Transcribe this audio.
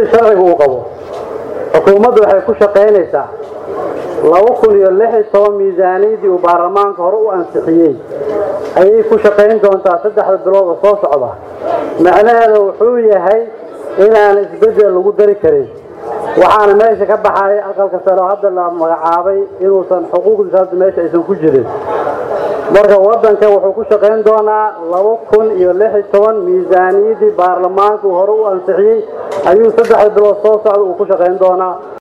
sida sharciga uu qabo xukuumaddu waxay ku shaqaynaysaa laba kun iyo lix iyo toban miisaaniyaddii uu baarlamaanka hore u ansixiyey ayay ku shaqayn doontaa saddexda bilood oo soo socda macnaheeda wuxuu yahay inaan isbeddel lagu dari karin waxaana meesha ka baxay aqalka sare oo hadda la magacaabay inuusan xuquuqdiisa hadda meesha aysan ku jirin marka waddanka wuxuu ku shaqayn doonaa laba kun iyo lix iyo toban miisaaniyaddii baarlamaanka uu hore u ansixiyey ayuu saddexda bilood soo socda uu ku shaqayn doonaa